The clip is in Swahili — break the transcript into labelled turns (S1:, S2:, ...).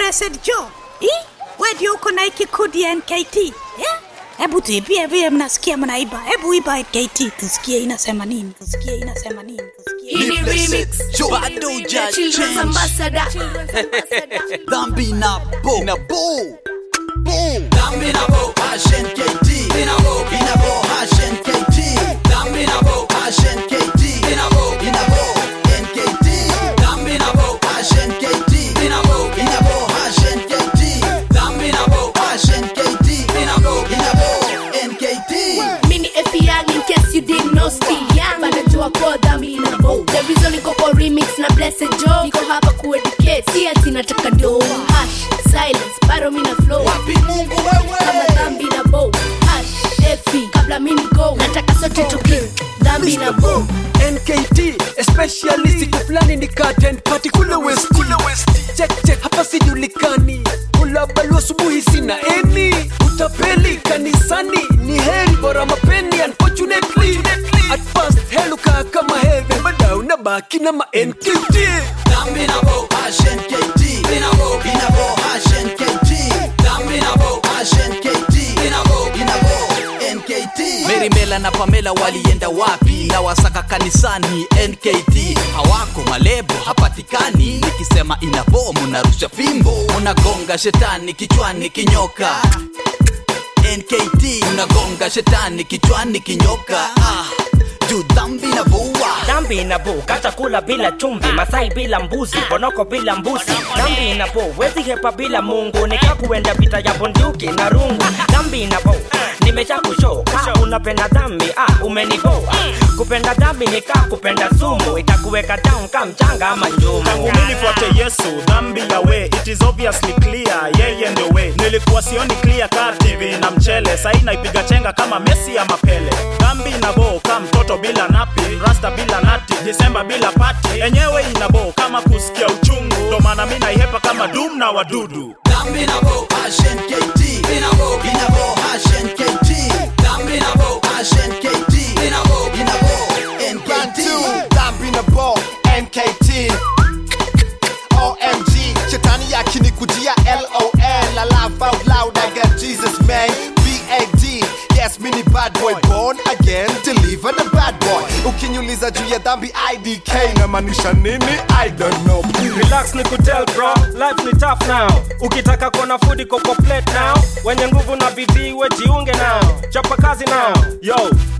S1: Blessed Joe. Eh? Wewe ndio uko na hiki kodi ya NKT. Eh? Hebu tuibie vile mnasikia mnaiba. Hebu iba NKT tusikie inasema nini. Tusikie inasema nini. Tusikie.
S2: Hii ni remix.
S3: bado huja
S2: Children's
S3: change.
S2: ambassador.
S3: dhambi na bo na bo bo dhambi na bo hashen KT ina bo ina bo hashen KT dhambi na bo hashen KT ina bo ina bo NKT dhambi na bo hashen KT ina bo ina bo hashen KT dhambi na bo hashen KT ina bo ina bo NKT
S2: Mini Effie Young in case you didn't know still young Bado jua kwa dhambi na bo The reason niko kwa remix na Blessed Joe Niko hapa kueducate Si ati nataka do Hash, silence, bado mina flow
S3: wapi Mungu
S2: Kama
S3: wewe
S2: dhambi na bo Hash, Effie, kabla mini go Nataka sote tuki Dhambi na bo
S4: nkt especially siku fulani nikaten pati kule west check check hapa sijulikani ulabalu asubuhi sina eni utapeli kanisani ni heri bora mapeni unfortunately at first heluka kama heaven bada unabaki na ma nkt
S3: dhambi na bo hashen KT ina bo ina bo hashen KT dhambi na bo hashen KT ina bo ina bo NKT Mary Mela na Pamela walienda wapi na wasaka kanisani NKT hawako malebo hapatikani nikisema ina bo munarusha fimbo munagonga shetani kichwani kinyoka NKT munagonga shetani kichwani kinyoka ah, juu dhambi na boa
S5: dhambi inavuka chakula bila chumvi masai bila mbuzi bonoko bila mbuzi dhambi inavu wezi hepa bila mungu nikakuenda vita ya bunduki na rungu dhambi inavu nimesha kushoka unapenda dhambi ah, umenivoa kupenda dhambi nika kupenda sumu itakuweka down ka mchanga ama njumu
S6: tangu mimi nifuate yesu dhambi ya we it is obviously clear yeye ndio we nilikuwa sioni clear ka tv na mchele sahi naipiga chenga kama mesi ya mapele dhambi inabo ka mtoto bila napi rasta bila nati disemba bila pati enyewe inabo kama kusikia uchungu ndo maana mi naihepa kama dum na wadudu
S3: dhambi na bo hashen KT ina bo ina bo hashen KT dhambi na bo hashen KT ina bo ina bo NKT
S7: dhambi na bo nkt omg shetani yakinikujia lol I laugh out loud I got jesus man bad yes mini bad boy born again deliver the bad boy ukinyuliza juu ya dhambi idk namaanisha nini i don't know
S5: relax ni kutel bro life ni tough now ukitaka kuona food iko kwa plate now wenye nguvu na bidii we jiunge nao chapa kazi now yo